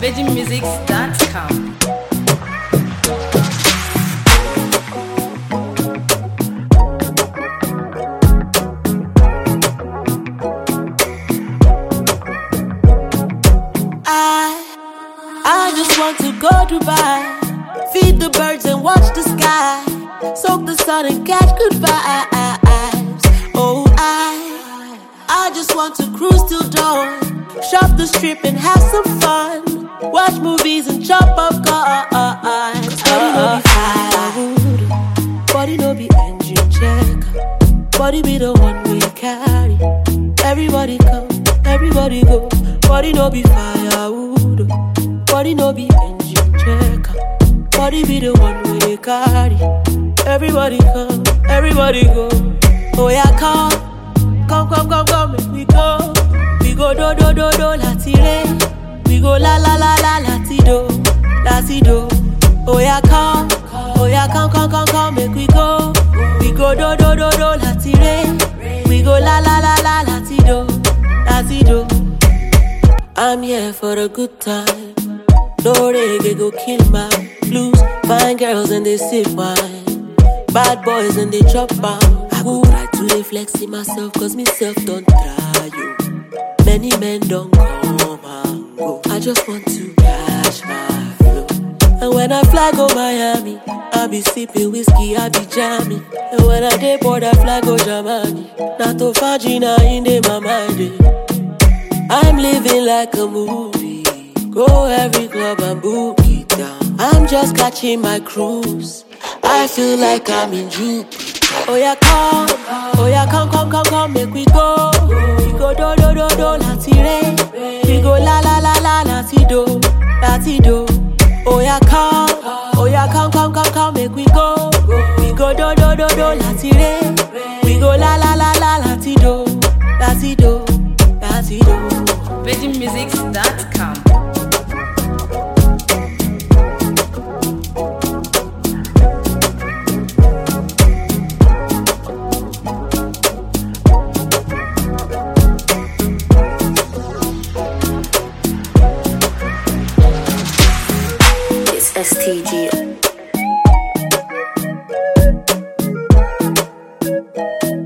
VeggieMusics.com. I, I just want to go Dubai, feed the birds and watch the sky, soak the sun and catch good vibes. Oh, I, I just want to cruise till dawn, shop the strip and have some fun, watch movies and chop up cars. Body no be firewood, body no be engine check, body be the one we carry. Everybody come, everybody go. Body no be firewood, body no be engine checker. Body be the one we dey carry. Everybody come, everybody go. Oh yeah, come, come, come, come, come, make we go. We go do do do do lati re. We go la la la la lati do, lati do. Oh yeah, come, oh yeah, come, come, come, come, make we go. We go do do do do lati re. We go la la la la lati do, lati do. I'm here for a good time. No reggae go kill my blues. Fine girls and they sip wine. Bad boys and they chop out. I go try to dey flex in myself cause myself don't try you. Many men don't come and go. I just want to cash my flow. And when I fly go Miami, I be sipping whiskey, I be jamming. And when I dey board, I fly go Germany. Not to Fajina in dey my mind. eh. I'm living like a movie. Go every club and book it down. I'm just catching my cruise. I feel like I'm in June. Oh yeah, come, oh yeah, come, come, come, come, make we go. We go do do do do lati re. We go la la la la lati do, lati do. Oh yeah, come, oh yeah, come, come, come, come, make we go. We go do do do do lati re. We go la la la la lati do, lati do, lati do. VeggieMusics.com. It's STG.